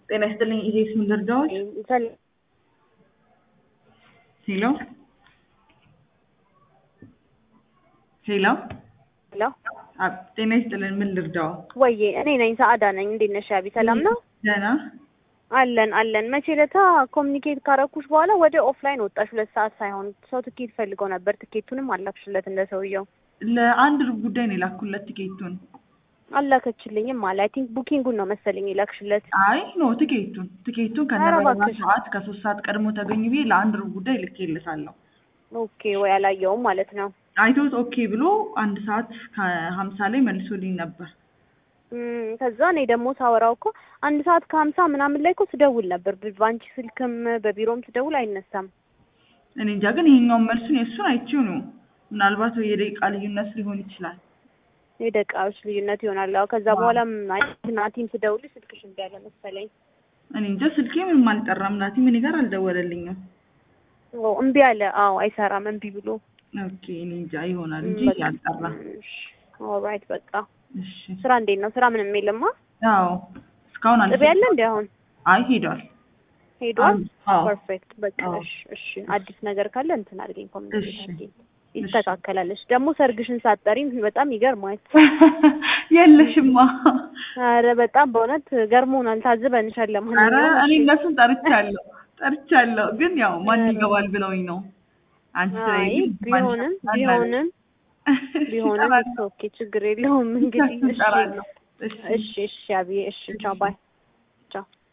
ጤና ይስጥልኝ ኢቴክስ ምን ልርዳዎት? ሄሎ ሄሎ ሄሎ አ- ጤና ይስጥልን ምን ልርዳዎ? ወዬ እኔ ነኝ ሰአዳ ነኝ። እንዴት ነሽ አቢ? ሰላም ነው ደህና አለን አለን። መቼ ለታ ኮሚኒኬት ካረኩሽ በኋላ ወደ ኦፍላይን ወጣሽ። ሁለት ሰዓት ሳይሆን ሰው ትኬት ፈልገው ነበር። ትኬቱንም አላክሽለት እንደ ሰውየው ለአንድ ሩብ ጉዳይ ነው የላኩለት ቲኬቱን። አላከችልኝም አለ። አይ ቲንክ ቡኪንጉን ነው መሰለኝ የላክሽለት። አይ ኖ ቲኬቱን ቲኬቱን ኧረ ከነበረና እባክሽ። ሰዓት ከሶስት ሰዓት ቀድሞ ተገኙ ብዬ ለአንድ ሩብ ጉዳይ ልኬልሳለሁ። ኦኬ ወይ አላየውም ማለት ነው። አይቶት ኦኬ ብሎ አንድ ሰዓት ከሀምሳ ላይ መልሶልኝ ነበር። እም፣ ከዛ እኔ ደግሞ ሳወራው እኮ አንድ ሰዓት ከሀምሳ ምናምን ላይ እኮ ስደውል ነበር። ብ- በአንቺ ስልክም በቢሮም ስደውል አይነሳም። እኔ እንጃ ግን ይሄኛውን መልሱን የእሱን አይቼው ነው። ምናልባት የደቂቃ ልዩነት ሊሆን ይችላል። የደቂቃዎች ልዩነት ይሆናል። አዎ ከዛ አዎ። በኋላም አይ ናቲም ስደውልሽ ስልክሽ እምቢ አለ መሰለኝ። እኔ እንጃ ስልኬ ምንም አልጠራም። ናቲ ምን ጋር አልደወለልኝም። ኦ እምቢ አለ። አዎ አይሰራም እምቢ ብሎ ኦኬ እኔ እንጃ ይሆናል እንጂ በቃ። አልጠራ። ኦልራይት በቃ እሺ ስራ እንዴት ነው? ስራ ምንም የለማ። አዎ እስካሁን ጥቢ ያለ እንዲ አሁን አይ ሄዷል። ሄዷል። አዎ ፐርፌክት በቃ አዎ። እሺ እሺ። አዲስ ነገር ካለ እንትን አድርገኝ ኮሚኒኬት እሺ። አድርገኝ። ይስተካከላለች። ደግሞ ሰርግሽን ሳትጠሪም በጣም ይገርማል። የለሽማ። አረ በጣም በእውነት ገርሞናል። ታዝበንሻል። ኧረ ለማንኛውም እኔ እሺ። እነሱን ጠርቻለሁ ጠርቻለሁ፣ ግን ያው ማን ኧረ። ይገባል ብለውኝ ነው። አንቺ አይ ስለሌለሽ ማን ቢሆንም ይገባል ቢሆንም አለ። ቢሆንም እጠራለሁ። ኦኬ ችግር የለውም እንግዲህ እሺ እጠራለሁ። እሺ እሺ እሺ አብዬ እሺ ቻው ባይ ቻው